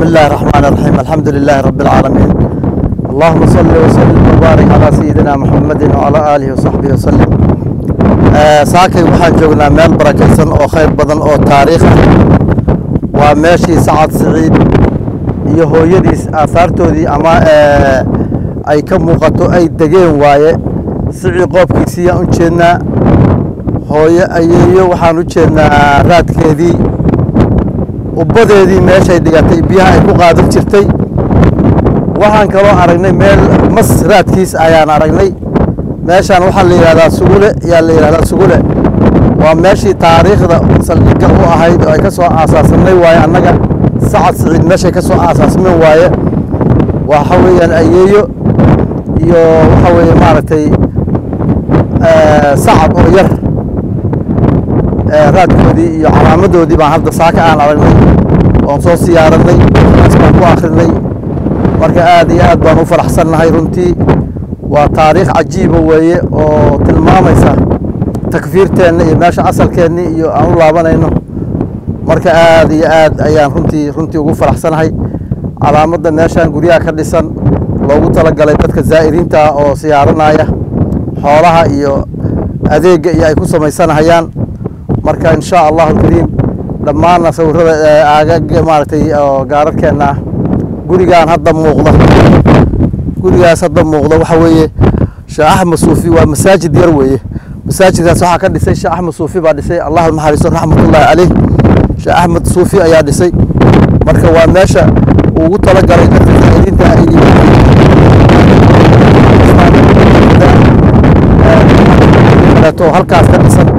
الله الرحمن الرحيم الحمد لله رب العالمين اللهم صل وسلم وبارك على سيدنا محمد وعلى آله وصحبه وسلم saakay waxaan joognaa meel barakaysan oo khayr badan oo taariikh ah waa meeshii sacad siciid iyo hooyadiis aahaartoodii ama ay ka muuqato ay degeen waaye sicii qoobkiisiiyaan u jeednaa hooyo ayeeyo waxaan u jeednaa raadkeedii ubbadeedii meeshay dhigatay biyaha ay ku qaadan jirtay waxaan kaloo aragnay meel mas raadkiis ayaan aragnay meeshaan waxaa la yidhahdaa sugule yaa la yidhahdaa sugule waa meeshii taariikhda saldhigga u ahayd oo ay ka soo aasaasanay waaye annaga sacad siciid meeshay ka soo aasaasmeen waaye waxa weeyaan ayeeyo iyo waxa weeye maaragtay sacad oo yar raadkoodii iyo calaamadoodii baan hadda saaka aan aragnay oon soo siyaaranay as baan ku akrinay marka aad iyo aad baan u faraxsannahay runtii waa taariikh cajiiba weeye oo tilmaamaysa takfiirteenna iyo meesha asalkeennii iyo aan u laabanayno marka aad iyo aad ayaan runtii runtii ugu faraxsanahay calaamadda meeshaan guryaha ka dhisan loogu talagalay dadka zaa'iriinta ah oo siyaaranaya xoolaha iyo adeegga iyo ay ku samaysanahayaan marka in sha allahu alkariim dhammaanna sawirada aagaga maaragtay oo gaararkeenna ah gurigaan hadda muuqda gurigaas hadda muuqda waxa weeye sheekh axmed suufi waa masaajid yar weeye masaajidkaas waxaa ka dhisay sheekh axmed suufi baa dhisay allah naxariiso raxmatullaahi caleyh sheekh axmed suufi ayaa dhisay marka waa meesha ugu talagalay dadka zaa'iriinta iyo halkaas ka dhisan